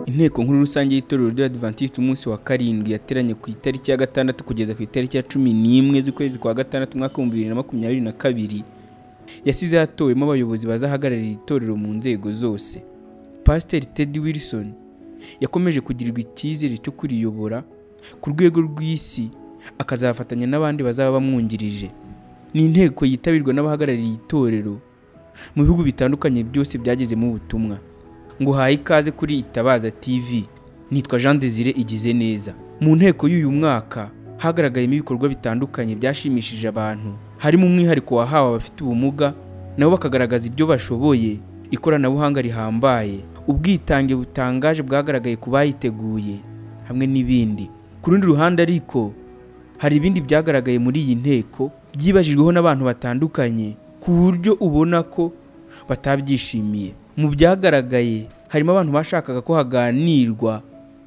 inteko nkuru rusange y'itorero ry'abadivantisiti umunsi wa karindwi yateranye ku itariki ya gatandatu kugeza ku itariki ya cumi n'imwe z'ukwezi kwa gatandatu umwaka w'ibihumbi bibiri na makumyabiri na kabiri yasize hatowemo abayobozi bazahagararira itorero mu nzego zose pasiteri tedi wilson yakomeje kugirirwa icyizere cyo kuriyobora ku rwego rw'isi akazafatanya n'abandi bazaba bamwungirije ni inteko yitabirwa n'abahagarariye itorero mu bihugu bitandukanye byose byagezemo ubutumwa ngo uhaye ikaze kuri itabaza tv nitwa jean desire igize neza mu nteko y'uyu mwaka hagaragayemo ibikorwa bitandukanye byashimishije abantu harimo umwihariko wahawe abafite ubumuga nabo bakagaragaza ibyo bashoboye ikoranabuhanga rihambaye ubwitange butangaje bwagaragaye ku bayiteguye hamwe n'ibindi ku rundi ruhande ariko hari ibindi byagaragaye muri iyi nteko byibajijweho n'abantu batandukanye ku buryo ubona ko batabyishimiye mu byagaragaye harimo abantu bashakaga ko haganirwa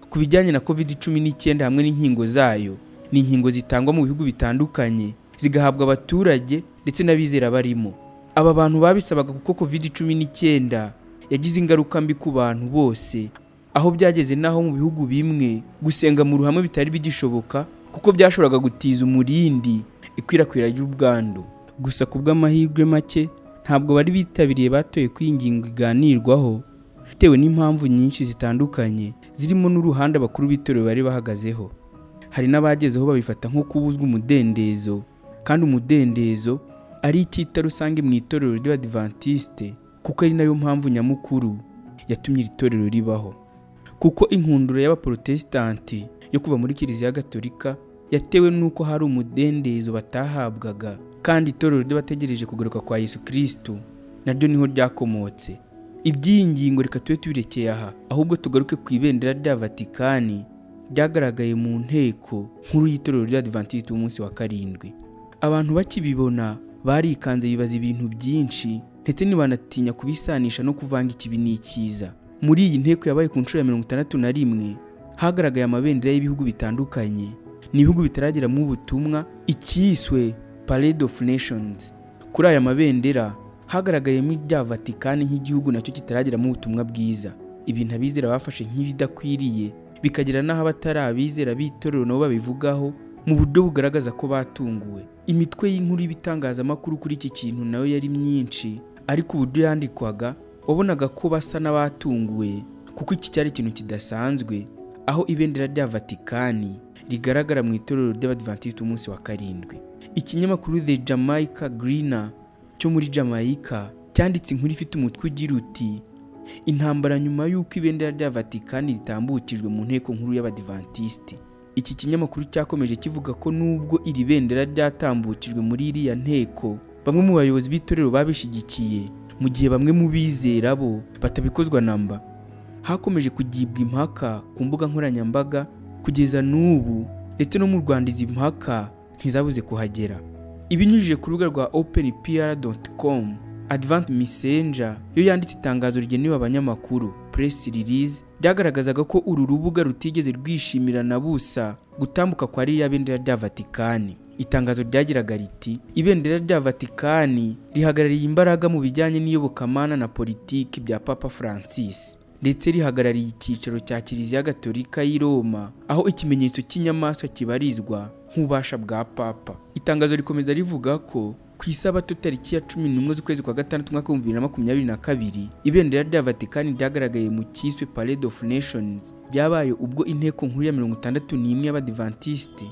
ku bijyanye na covid cumi n'icyenda hamwe n'inkingo zayo ni inkingo zitangwa mu bihugu bitandukanye zigahabwa abaturage ndetse n'abizera barimo aba bantu babisabaga kuko covid cumi n'icyenda yagize ingaruka mbi ku bantu bose aho byageze n'aho mu bihugu bimwe gusenga mu ruhame bitari bigishoboka kuko byashoboraga gutiza umurindi ikwirakwira ry'ubwandu gusa ku bw'amahirwe make ntabwo bari bitabiriye batoye ko iyi ngingo iganirwaho bitewe n'impamvu nyinshi zitandukanye zirimo n'uruhande abakuru b'itorero bari bahagazeho hari n'abagezeho babifata nko kubuzwa umudendezo kandi umudendezo ari icyita rusange mu itorero ry'abadivantisite kuko ari nayo mpamvu nyamukuru yatumye iri torero ribaho kuko inkundura y'abaporotesitanti yo kuva muri kiliziya gatolika yatewe n'uko hari umudendezo batahabwaga kandi itorero ry'abategereje kugaruka kwa yesu kirisitu naryo niho ryakomotse iby'iyi ngingo reka tube tubirekeye aha ahubwo tugaruke ku ibendera rya vatikani ryagaragaye mu nteko nkuru y'itorero ry'abadivantisiti w'umunsi wa karindwi abantu bakibibona barikanze bibaza ibintu byinshi ndetse ntibanatinya kubisanisha no kuvanga ikibi n'ikiza muri iyi nteko yabaye ku nshuro ya mirongo itandatu na rimwe hagaragaye amabendera y'ibihugu bitandukanye ni ibihugu bitarageramo ubutumwa icyiswe parade of nations kuri aya mabendera hagaragayemo irya vatikani nk'igihugu nacyo kitarageramo ubutumwa bwiza ibintu abizera bafashe nk'ibidakwiriye bikagera n'aho abatari abizera b'itorero nabo babivugaho mu buryo bugaragaza ko batunguwe imitwe y'inkuru y'ibitangazamakuru kuri iki kintu nayo yari myinshi ariko uburyo yandikwaga wabonaga ko basa n'abatunguwe kuko iki cyari ikintu kidasanzwe aho ibendera rya vatikani rigaragara mu itorero ry'abadivantisiti umunsi wa karindwi ikinyamakuru the jamaica greener cyo muri jamaica cyanditse inkuru ifite umutwe ugira uti intambara nyuma y'uko ibendera rya vatikani ritambukijwe mu nteko nkuru y'abadivantisiti iki kinyamakuru cyakomeje kivuga ko nubwo iri bendera ryatambukijwe muri iriya nteko bamwe mu bayobozi b'itorero babishyigikiye mu gihe bamwe mu bizera bo batabikozwa namba hakomeje kugibwa impaka ku mbuga nkoranyambaga kugeza n'ubu ndetse no mu rwanda izi mpaka ntizabuze kuhagera ibinyujije ku rubuga rwa openpr.com advent messenger yo yanditse itangazo rigenewe abanyamakuru press release ryagaragazaga ko uru rubuga rutigeze rwishimira na busa gutambuka kwa ririya bendera rya vatikani itangazo ryagiraga riti ibendera rya vatikani rihagarariye imbaraga mu bijyanye n'iyobokamana na politiki bya papa francis ndetse rihagarariye icyicaro cya kiliziya gatolika y'i roma aho ikimenyetso cy'inyamaswa kibarizwa nk'ububasha bwa papa itangazo rikomeza rivuga ko ku isabato tariki ya cumi n'umwe z'ukwezi kwa gatandatu umwaka w'ibihumbi bibiri na makumyabiri na kabiri ibendera rya vatikani ryagaragaye mu cyiswe parade of nations ryabaye ubwo inteko nkuru ya mirongo itandatu n'imwe y'abadivantisite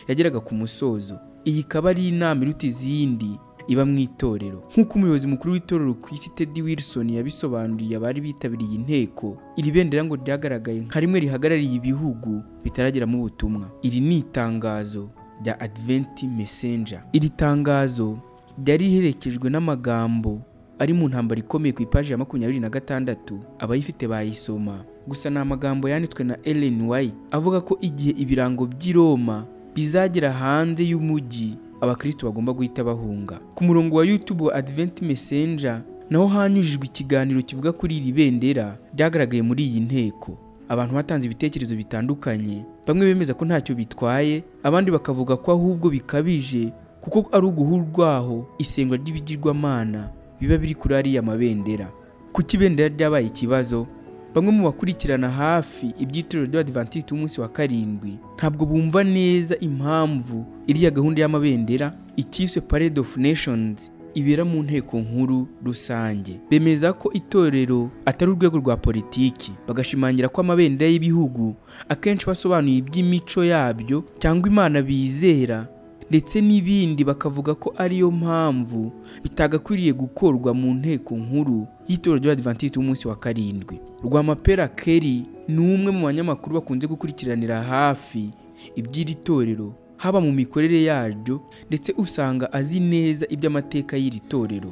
yageraga ku musozo iyi ikaba ari inama iruta izindi iba mu itorero nk'uko umuyobozi mukuru w'itorero ku isi tedi wilson yabisobanuriye abari bitabiriye inteko iri bendera ngo ryagaragaye nka rimwe rihagarariye ibihugu bitarageramo ubutumwa iri ni itangazo rya adventi messenger iri tangazo ryari riherekejwe n'amagambo ari mu ntambaro ikomeye ku ipaji ya makumyabiri na gatandatu abayifite bayisoma gusa ni amagambo yanditswe na ellen white avuga ko igihe ibirango by'i roma bizagera hanze y'umujyi abakristo bagomba guhita bahunga ku murongo wa youtube wa advent messenger naho hanyujijwe ikiganiro kivuga kuri iri bendera ryagaragaye muri iyi nteko abantu batanze ibitekerezo bitandukanye bamwe bemeza ko ntacyo bitwaye abandi bakavuga ko ahubwo bikabije kuko ari uguhu rwaho isengwa ry'ibigirwamana biba biri kuri ariya mabendera kuki ibendera ryabaye ikibazo bamwe mu bakurikirana hafi ibyiciro by'abadivantisiti b'umunsi wa karindwi ntabwo bumva neza impamvu iriya gahunda y'amabendera icyiswe parade of nations ibera mu nteko nkuru rusange bemeza ko itorero atari urwego rwa politiki bagashimangira ko amabendera y'ibihugu akenshi basobanuye iby'imico yabyo cyangwa imana bizera ndetse n'ibindi bakavuga ko ariyo mpamvu bitagakwiriye gukorwa mu nteko nkuru y'itorero ry'abadivantisiti b'umunsi wa karindwi rwamapera keri ni umwe mu banyamakuru bakunze gukurikiranira hafi iby'iri torero haba mu mikorere yaryo ndetse usanga azi neza iby'amateka y'iri torero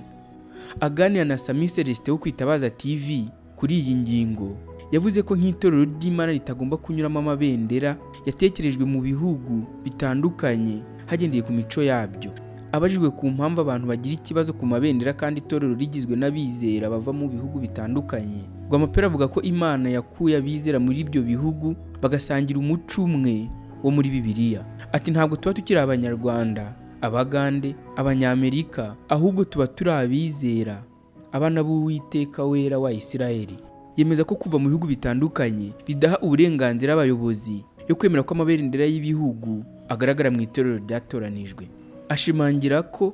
aganira na sami celestin wo kwitabaza tv kuri iyi ngingo yavuze ko nk'itorero ry'imana ritagomba kunyuramo amabendera yatekerejwe mu bihugu bitandukanye hagendeye ku mico yabyo abajijwe ku mpamvu abantu bagira ikibazo ku mabendera kandi itorero rigizwe n'abizera bava mu bihugu bitandukanye rwamapera avuga ko imana yakuye abizera muri ibyo bihugu bagasangira umuco umwe wo muri bibiliya ati ntabwo tuba tukiri abanyarwanda abagande abanyamerika ahubwo tuba turi abizera abana b'uwiteka wera wa isirayeli yemeza ko kuva mu bihugu bitandukanye bidaha uburenganzira abayobozi yo kwemera ko amabendera y'ibihugu agaragara mu itorero ryatoranijwe ashimangira ko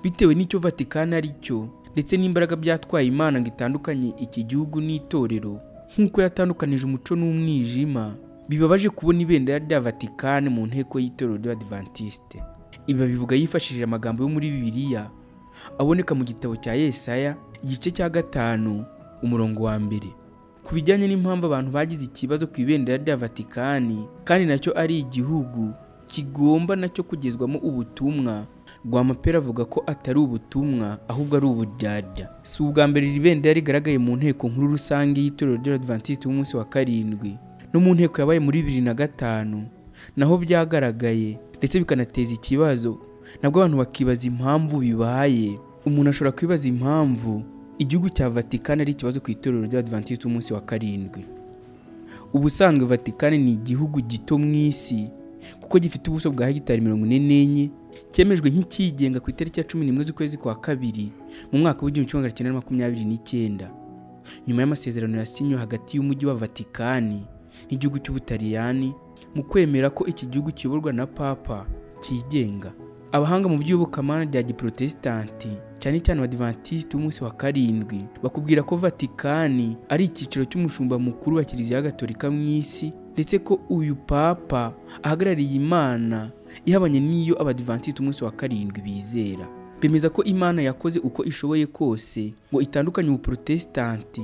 bitewe n'icyo vatikani ari cyo ndetse n'imbaraga byatwaye imana ngo itandukanye iki gihugu n'itorero nk'uko yatandukanije umuco n'umwijima bibabaje kubona ibendera rya vatikani mu nteko y'itorero ry'abadivantisite ibi babivuga yifashishije amagambo yo muri bibiliya aboneka mu gitabo cya yesaya igice cya gatanu umurongo wa mbere ku bijyanye n'impamvu abantu bagize ikibazo ku ibendera rya vatikani kandi nacyo ari igihugu kigomba nacyo kugezwamo ubutumwa rwamapera avuga ko atari ubutumwa ahubwo ari uburyarya si ubwa mbere iri bendera rigaragaye mu nteko nkuru rusange y'itorero ry'abadivantisite b'umunsi wa karindwi no mu nteko yabaye muri bibiri na gatanu naho byagaragaye ndetse bikanateza ikibazo nabwo abantu bakibaza impamvu bibaye umuntu ashobora kwibaza impamvu igihugu cya vatikani ari ikibazo ku itorero ry'abadivantisite b'umunsi wa karindwi ubusanzwe vatikani ni igihugu gito mu isi kuko gifite ubuso bwa hegitari mirongo ine n'enye cyemejwe nk'ikigenga ku itariki ya cumi n'imwe z'ukwezi kwa kabiri mu mwaka w'igihumbi kimwe magana cyenda makumyabiri n'icyenda nyuma y'amasezerano yasinywe hagati y'umujyi wa vatikani n'igihugu cy'ubutaliyani mu kwemera ko iki gihugu kiyoborwa na papa cyigenga abahanga mu by'iyobokamana rya giprotesitanti cyane cyane abadivantisiti b'umunsi wa karindwi bakubwira ko vatikani ari icyiciro cy'umushumba mukuru wa kiliziya gatolika mu isi ndetse ko uyu papa ahagarariye imana ihabanye n'iyo abadivantisiti umunsi wa karindwi bizera bemeza ko imana yakoze uko ishoboye kose ngo itandukanye ubuprotesitanti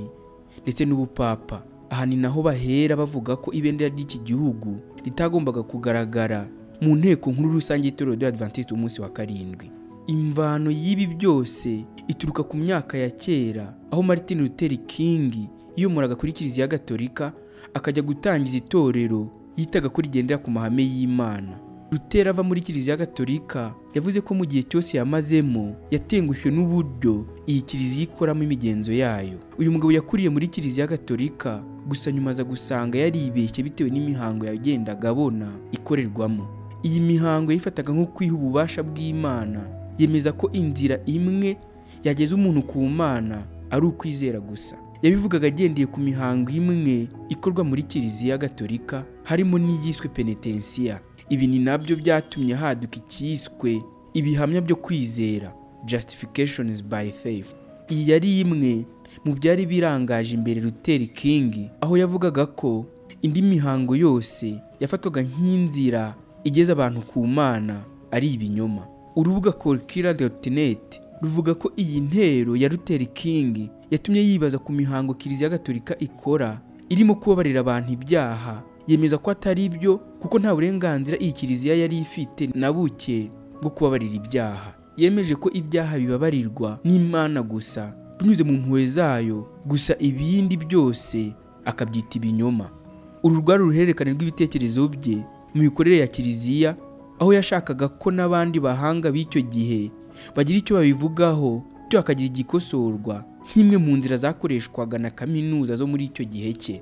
ndetse n'ubupapa aha ni naho bahera bavuga ko ibendera ry'iki gihugu ritagombaga kugaragara mu nteko nkuru rusange y'itorero ry'abadivantisiti umunsi wa karindwi imvano y'ibi byose ituruka ku myaka ya kera aho martin luther king yiyomoraga kuri kiliziya gatolika akajya gutangiza itorero yitaga ko rigendera ku mahame y'imana Luther ava muri kiliziya gatolika yavuze ko mu gihe cyose yamazemo yatengushwe n'uburyo iyi kiliziya ikoramo imigenzo yayo uyu mugabo yakuriye muri kiliziya gatolika gusa nyuma aza gusanga yaribeshye bitewe n'imihango yagendaga abona ikorerwamo iyi mihango yifataga nko kwiha ububasha bw'imana yemeza ko inzira imwe yageza umuntu ku mana ari ukwizera gusa yabivugaga agendeye ku mihango imwe ikorwa muri kiliziya gatolika harimo n'iyiswe penetensiya ibi ni nabyo byatumye haduka icyiswe ibihamya byo kwizera justifications by faith iyi yari imwe mu byari birangaje imbere Luther King aho yavugaga ko indi mihango yose yafatwaga nk'inzira igeza abantu ku mana ari ibinyoma urubuga colkira.net ruvuga ko iyi ntero ya Luther King yatumye yibaza ku mihango kiliziya gatolika ikora irimo kubabarira abantu ibyaha yemeza ko atari byo kuko nta burenganzira iyi kiliziya yari ifite na buke bwo kubabarira ibyaha yemeje ko ibyaha bibabarirwa n'imana gusa binyuze mu mpuhwe zayo gusa ibindi byose akabyita ibinyoma uru rwari uruhererekane rw'ibitekerezo bye mu mikorere ya kiliziya aho yashakaga ko n'abandi bahanga b'icyo gihe bagira icyo babivugaho bityo hakagira igikosorwa nk'imwe mu nzira zakoreshwaga na kaminuza zo muri icyo gihe cye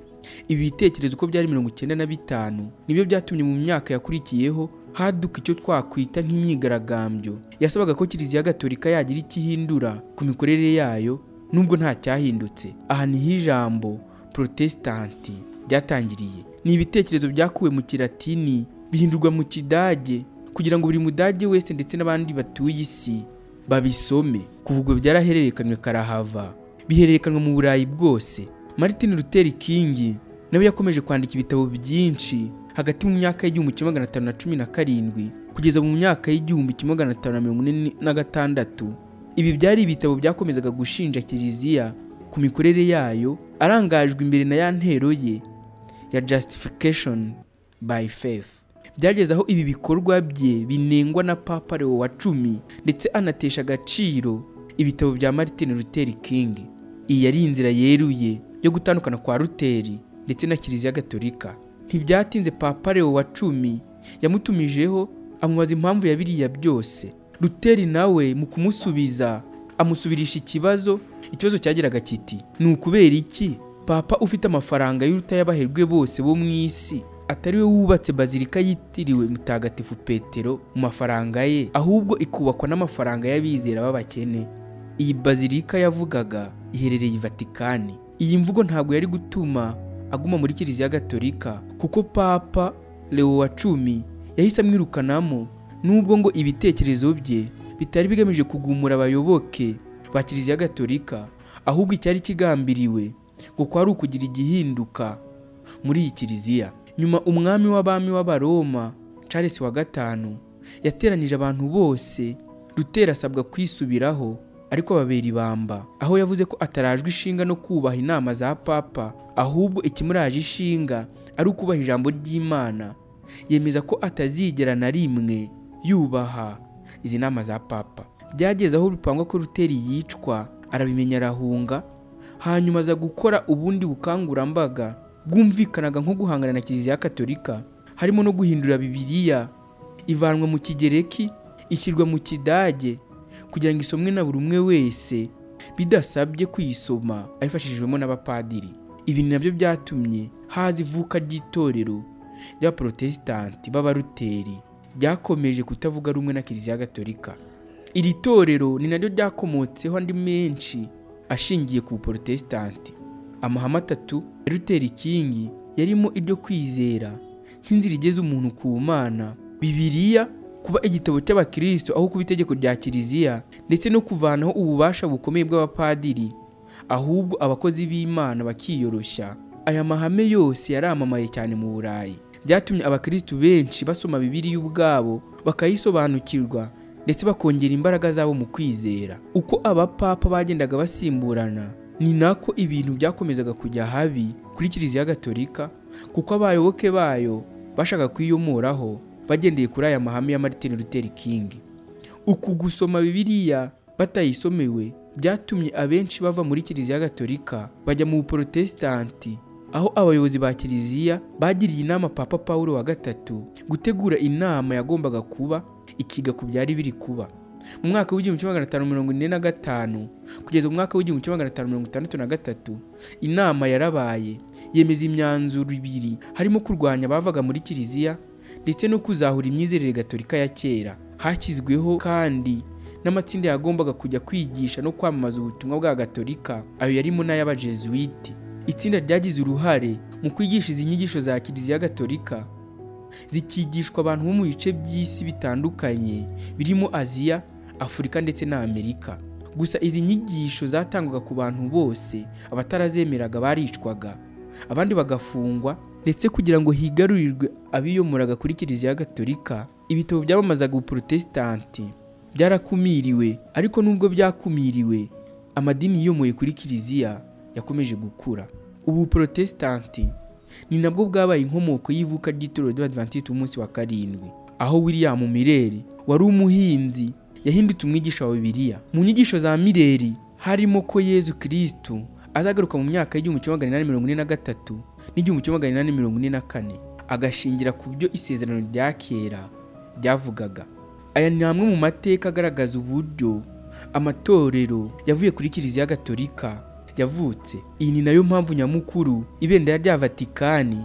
ibi bitekerezo uko byari mirongo icyenda na bitanu nibyo byatumye mu myaka yakurikiyeho haduka icyo twakwita nk'imyigaragambyo yasabaga ko kiliziya gatolika yagira icyo ihindura ku mikorere yayo nubwo nta cyahindutse aha niho ijambo protesitanti ryatangiriye ni ibitekerezo byakuwe mu kilatini bihindurwa mu kidage kugira ngo buri mudage wese ndetse n'abandi batuye isi babisome kuva ubwo byarahererekanywe karahava bihererekanwa mu burayi bwose martin luther king nawe yakomeje kwandika ibitabo byinshi hagati mu myaka y'igihumbi kimwe magana atanu na cumi na karindwi kugeza mu myaka y'igihumbi kimwe magana atanu na mirongo ine na gatandatu ibi byari ibitabo byakomezaga gushinja kiliziya ku mikorere yayo arangajwe imbere na ya ntero ye ya justification by faith byageze aho ibi bikorwa bye binengwa na papa leo wa cumi ndetse anatesha agaciro ibitabo bya martin luther king iyi yari inzira yeruye yo gutandukana kwa ruteri ndetse na kiliziya gatolika ntibyatinze papa leo wa cumi yamutumijeho amubaza impamvu ya biriya byose ruteri nawe mu kumusubiza amusubirisha ikibazo ikibazo cyageraga kiti ni ukubera iki papa ufite amafaranga y'urutayabaherwe bose bo mu isi atari we wubatse bazilika yitiriwe mutagatifu petero mu mafaranga ye ahubwo ikubakwa n'amafaranga y'abizera b'abakene iyi bazilika yavugaga iherereye i vatikani iyi mvugo ntabwo yari gutuma aguma muri kiliziya gatolika kuko papa leo wa cumi yahise amwirukanamo nubwo ngo ibitekerezo bye bitari bigamije kugumura abayoboke ba kiliziya gatolika ahubwo icyari kigambiriwe ngo kwari ukugira igihinduka muri iyi kiliziya nyuma umwami w'abami w'abaroma Charles wa gatanu yateranije abantu bose rutera asabwa kwisubiraho ariko babera ibamba aho yavuze ko atarajwe ishinga no kubaha inama za papa ahubwo ikimuraje ishinga ari ukubaha ijambo ry'imana yemeza ko atazigera na rimwe yubaha izi nama za papa byageze aho bipangwa ko ruteri yicwa arabimenya arahunga hanyuma aza gukora ubundi bukangurambaga bwumvikanaga nko guhangana na kiliziya gatolika harimo no guhindura bibiliya ivanwa mu kigereki ishyirwa mu kidage kugira ngo isomwe na buri umwe wese bidasabye kuyisoma abifashijwemo n'abapadiri ibi ni nabyo byatumye haza ivuka ry'itorero ry'abaporotesitanti b'abaruteri ryakomeje kutavuga rumwe na kiliziya gatolika iri torero ni naryo ryakomotseho andi menshi ashingiye ku buporotesitanti amahame atatu ya ruteri kingi yarimo iryo kwizera nk'inzira igeza umuntu ku mana bibiliya kuba igitabo cy'abakristo aho kuba itegeko rya kiliziya ndetse no kuvanaho ububasha bukomeye bw'abapadiri ahubwo abakozi b'imana bakiyoroshya aya mahame yose yaramamaye cyane mu burayi byatumye abakristo benshi basoma bibiliya ubwabo bakayisobanukirwa ndetse bakongera imbaraga zabo mu kwizera uko abapapa bagendaga basimburana ni nako ibintu byakomezaga kujya habi kuri kiliziya gatolika kuko abayoboke bayo bashaka kuyiyomoraho bagendeye kuri aya mahame ya Martin Luther King uku gusoma bibiliya batayisomewe byatumye abenshi bava muri kiliziya gatolika bajya mu buporotesitanti aho abayobozi ba kiliziya bagiriye inama papa paul wa gatatu gutegura inama yagombaga kuba ikiga ku byari biri kuba mu mwaka w'igihumbi kimwe magana atanu mirongo ine na gatanu kugeza mu mwaka w'igihumbi kimwe magana atanu mirongo itandatu na gatatu inama yarabaye yemeza imyanzuro ibiri harimo kurwanya abavaga muri kiliziya ndetse no kuzahura imyizerere gatolika ya kera hashyizweho kandi n'amatsinda yagombaga kujya kwigisha no kwamamaza ubutumwa bwa gatolika ayo yarimo n'ay'abajezuwiti itsinda ryagize uruhare mu kwigisha izi nyigisho za kiliziya gatolika zikigishwa abantu bo mu bice by'isi bitandukanye birimo aziya afurika ndetse na amerika gusa izi nyigisho zatangwaga ku bantu bose abatarazemeraga baricwaga abandi bagafungwa ndetse kugira ngo higarurirwe abiyomoraga kuri kiliziya gatolika ibitabo byamamazaga ubuporotesitanti byarakumiriwe ariko nubwo byakumiriwe amadini yiyomoye kuri kiliziya yakomeje gukura ubu buporotesitanti ni nabwo bwabaye inkomoko y'ivuka ry'itorero ry'abadivantisiti umunsi wa karindwi aho william mireri wari umuhinzi yahindutse umwigisha wa bibiliya mu nyigisho za mireri harimo ko yezu kirisitu azagaruka mu myaka y'igihumbi kimwe magana inani mirongo ine na gatatu n'igihumbi kimwe magana inani mirongo ine na kane agashingira ku byo isezerano rya kera ryavugaga aya ni amwe mu mateka agaragaza uburyo amatorero yavuye kuri kiliziya gatolika yavutse iyi ni nayo mpamvu nyamukuru ibendera rya vatikani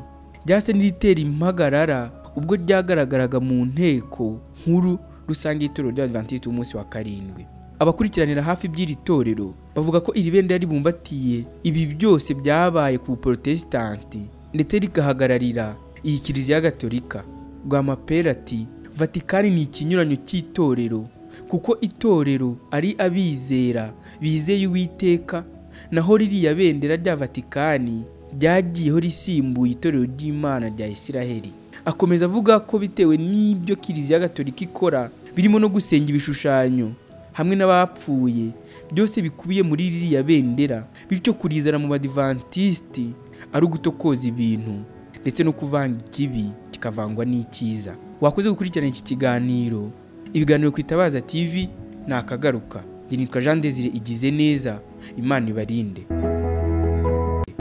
ryahise n'iritera impagarara ubwo ryagaragaraga mu nteko nkuru rusange y'itorero ry'abadivantisiti umunsi wa karindwi abakurikiranira hafi by'iri torero bavuga ko iri bendera ribumbatiye ibi byose byabaye ku protesitanti ndetse rigahagararira iyi kiliziya gatolika rwamapera ati vatikani ni ikinyuranyo cy'itorero kuko itorero ari abizera bizeye uwiteka naho ririya bendera rya vatikani ryagiyeho risimbuye itorero ry'imana rya isiraheli akomeza avuga ko bitewe n'ibyo kiliziya gatolika ikora birimo no gusenga ibishushanyo hamwe n'abapfuye byose bikubiye muri ririya bendera bityo kurizana mu badivantisiti ari ugutokoza ibintu ndetse no kuvanga ikibi kikavangwa n'icyiza wakoze gukurikirana iki kiganiro ibiganiro ku itabaza tv ni akagaruka nitwa jean desire igize neza imana ibarinde